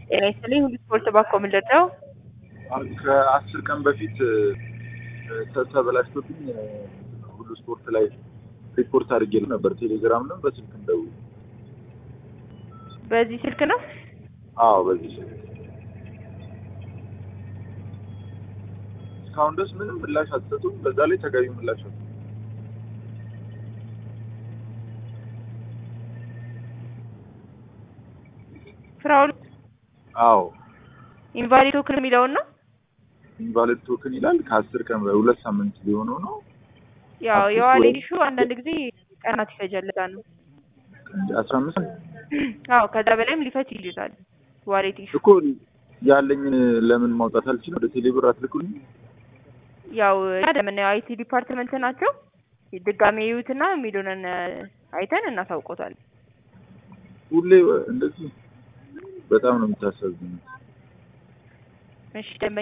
ጤና ይስጥልኝ ሁሉ ስፖርት ባኮ ምንድን ነው? ከአስር ቀን በፊት ተ- ተበላሽቶብኝ ሁሉ ስፖርት ላይ ሪፖርት አድርጌ ነበር። ቴሌግራም ነው በስልክ እንደው በዚህ ስልክ ነው? አዎ፣ በዚህ ስልክ እስካሁን ድረስ ምንም ምላሽ አትሰጡም። በዛ ላይ ተገቢ ምላሽ አትሰጡም። ፍራውል አዎ ኢንቫሊድ ቶክን የሚለውን ነው? ኢንቫሊድ ቶክን ይላል። ከአስር ቀን ሁለት ሳምንት ሊሆነው ነው። ያው አዲስ የዋሌት ወይ- ኢሹ አንዳንድ ጊዜ ቀናት ይፈጃል። ለዛ ነው። አስራ አምስት አዎ ከዛ በላይም ሊፈጅ ይችላል። ዋሌት ኢሹ እኮ ያለኝን ለምን ማውጣት አልችልም? ወደ ቴሌብር አትልኩልኝ? ያው እኛ እንደምናየው አይቲ ዲፓርትመንት ናቸው። ድጋሜ ይዩትና የሚሉንን አይተን እናሳውቆታል። ሁሌ እንደዚህ በጣም ነው የምታሳዝነው። እሺ ደንበኛ